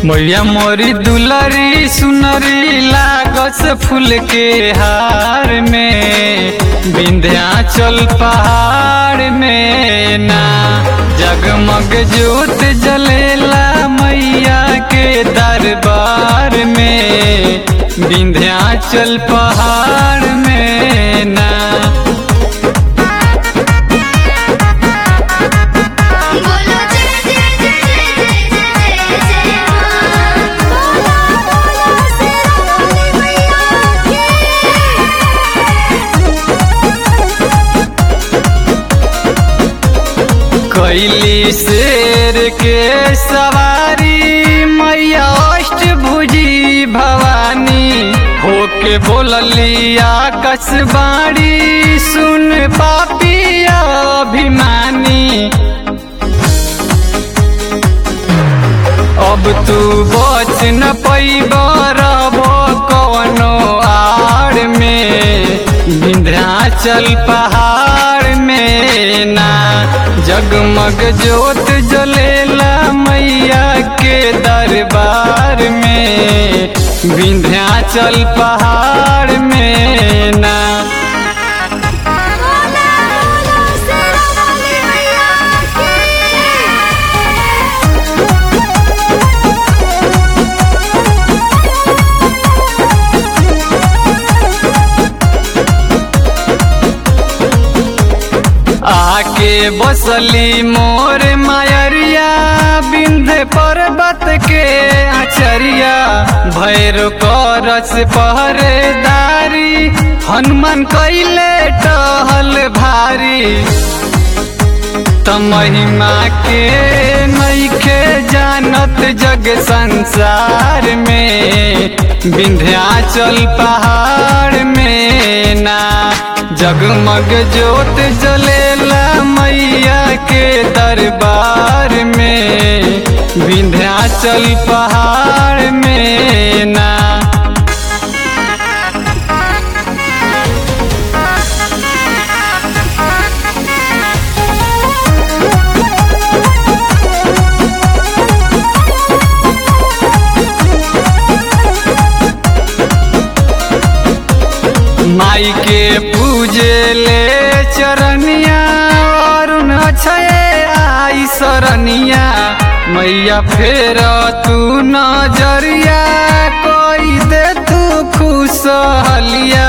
मैया मोरी दुलरी सुनरी लागस फूल के हार में विंध्याचल पहाड़ में ना जगमग ज्योत जलेला मैया के दरबार में विंध्याचल पहाड़ में ना बोलो जय जय जय जय जय जय जय मां बोलो बोलो शेरावाली मैया कैली शेर के सवारी मैया अष्टभुजी भवानी होके बोलली आकाश बाड़ी सुन पापी अभिमानी अब तू बच न पैब रहबो कवनो आड़ में विंध्याचल पहाड़ में ना जगमग ज्योत जलेला मैया के दरबार में विंध्याचल पहाड़ में ना बोलो बोलो शेरावाली मैया आके बसली मोर मायरिया बिंध पर्वत के आचरिया भैर करस पहरेदारी हनुमान कैले टहल भारी त महिमा के नैखे जानत जग संसार में विंध्याचल पहाड़ में ना जगमग ज्योत जलेला मैया के दरबार में विंध्याचल पहाड़ में ना माई के पूजे ले चरनिया अरुण अक्षय आई सरनिया मैया फेर तू नजरिया कोई दे तू खुशहलिया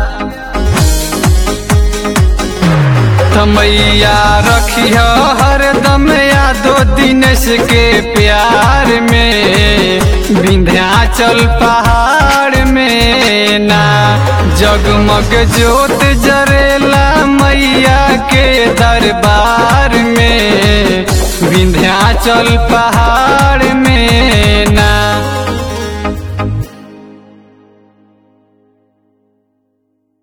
मैया रखिय हरदम यादो दिनेश के प्यार में विंध्याचल पहाड़ में ना जगमग ज्योत जरेला मैया के दरबार में विंध्याचल पहाड़